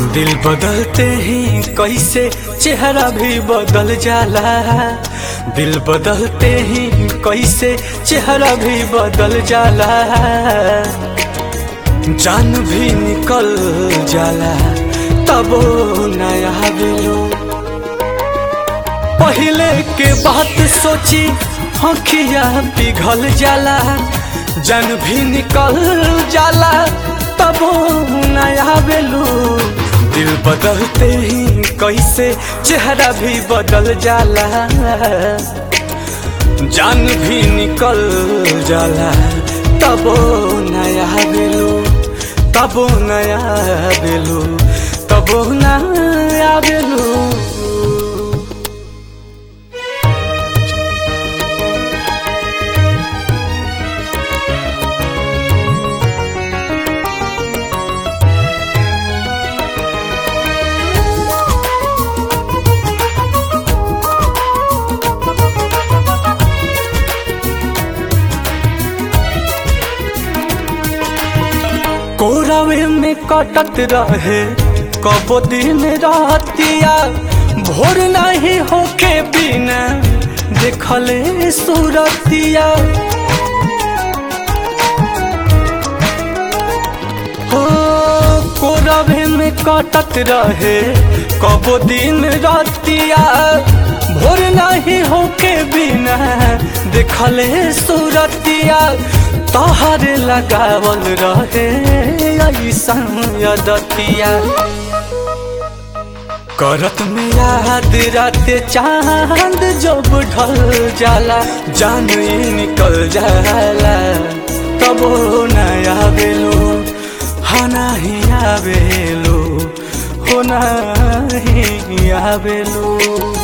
दिल बदलते ही कैसे चेहरा भी बदल जाला दिल बदलते ही कैसे चेहरा भी बदल जाला जान भी निकल जाला तबो नया बिलो पहले के बात सोची आँखिया पिघल जाला जान भी निकल जाला तबो नया बेलू दिल बदलते ही कैसे चेहरा भी बदल जाला जान भी निकल जाला तबो नया बेलू तबो नया बेलू तबो नया बेलू कोरावे में कटत रहे कबो दिन रातिया भोर नहीं होके बिना देखले सूरतिया हो कोरावे में कटत रहे कबो दिन रातिया भोर नहीं होके बिना देखले सूरतिया तोहर लगावल रहे ऐसन यदतिया करत में याद रात चांद जब ढल जाला जान ही निकल जाला तबो नया बेलो हा नहीं आवेलो हो नहीं आवेलो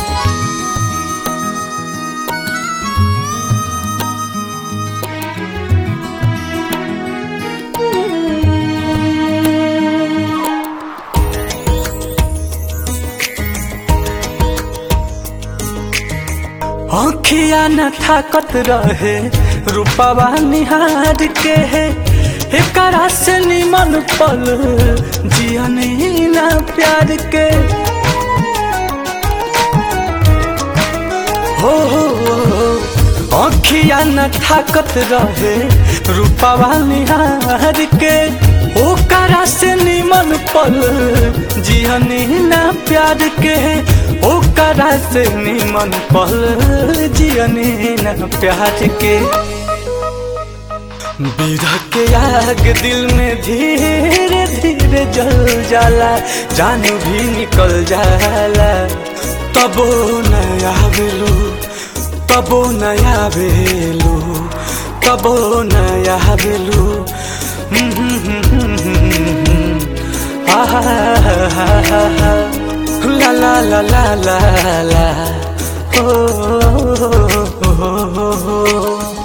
आँखिया न थाकत रहे रूपवा निहार के है एकरा से निमन पल जियनी ना प्यार के हो आँखिया न थाकत रहे रूपवा निहार के ओकरा से निमन पल जियनी ना प्यार के ओकरा से निमन पल जियनी न प्यार के विरह के आग दिल में धीरे धीरे जल जाला जान भी निकल जाला तबो नया बेलू तबो नया बेलू तबो नया बेलू ला ला ला ला ला ला ओ, ओ, ओ, ओ, ओ, ओ,